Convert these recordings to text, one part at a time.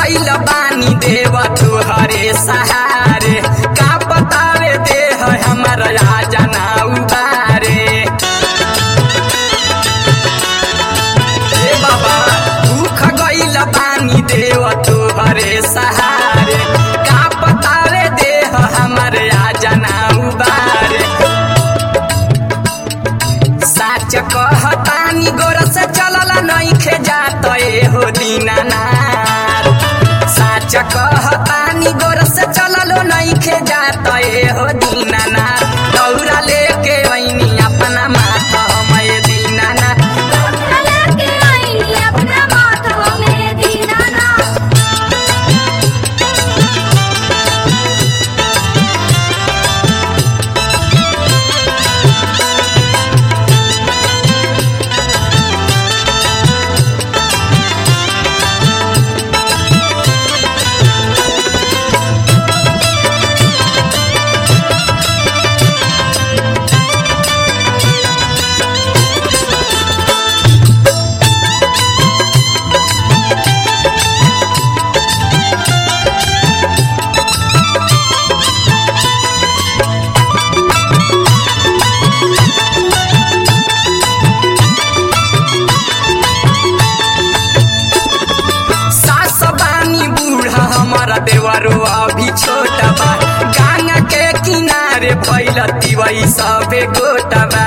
गइल बानी देव तुहरे सहारे का बतावे देह हमर राजा ना उबारे ए बाबा भूख गइल बानी देव तुहरे सहारे का बतावे देह हमर राजा ना उबारे साच कहतानी गोर से चलल नइखे जात हो दीनानाथ साच कहतानी गोर से चलल नइखे जात हो दीनानाथ दौरा लेके ऐनी अपना माथा हमें दीनानाथ के आईनी अपना माथा में दीनानाथ सास बानी बूढ़ा हमारा देवरो अभी छोटा बा गंगा के किनारे भइल तिवई सबे गोटा बा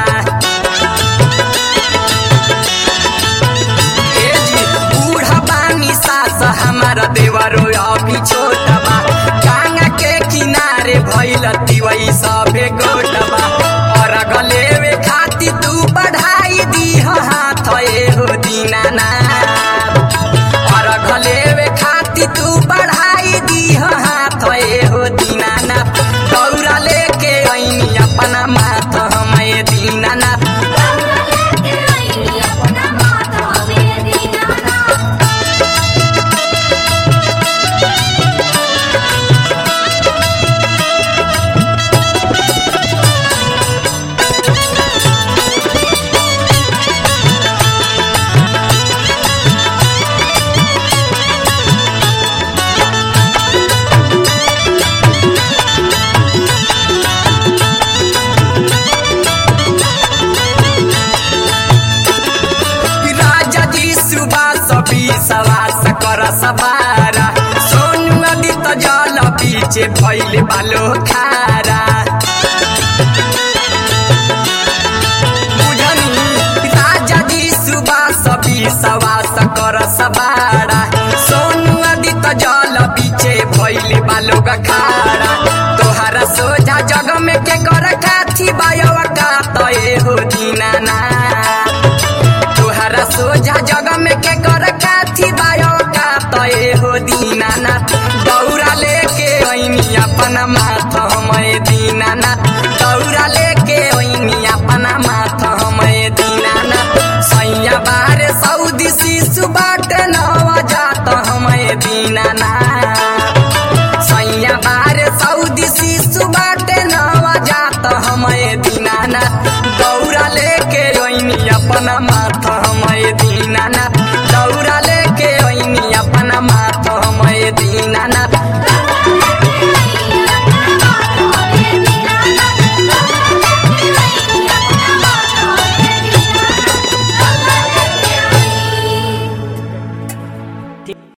ए जी बूढ़ा बानी सास हमारा देवरो अभी छोटा बा गंगा के किनारे भइल तिवई सबे गोटा बा और गलेवे खाती तू बढ़ाई दी हाथ ए हो दीनानाथ और गलेवे खाती तू बढ़ाई दी हाथ ए हो दीनानाथ दौरा लेके ऐनी अपना माथ हमें दीनानाथ के आईनी अपना माथा में दीनानाथ राजा जी सुबह सभी सवास कर सवारा सोनू नदी त जल पीछे भैले बालो खारा बुझनी राजा जी सुबह सभी सवास कर सवारा सोनू नदी त जल पीछे भैले बालो खारा तोहरा सोझा जग में के कर काथी बायवा का तय हो दीनानाथ तोहरा सोझा जग में के कर काथी बायो का तय हो दीनानाथ दौरा लेके ऐनी अपना माथ हमें दीनानाथ दौरा लेके ऐनी अपना माथ हमें दीनानाथ सैया बारे सऊदी शिशु बाटे नवा जात हमें दीनानाथ सैया बारे सऊदी शिशु बाटे नवा जात हमें दीनानाथ दौरा लेके ऐनी अपना माथ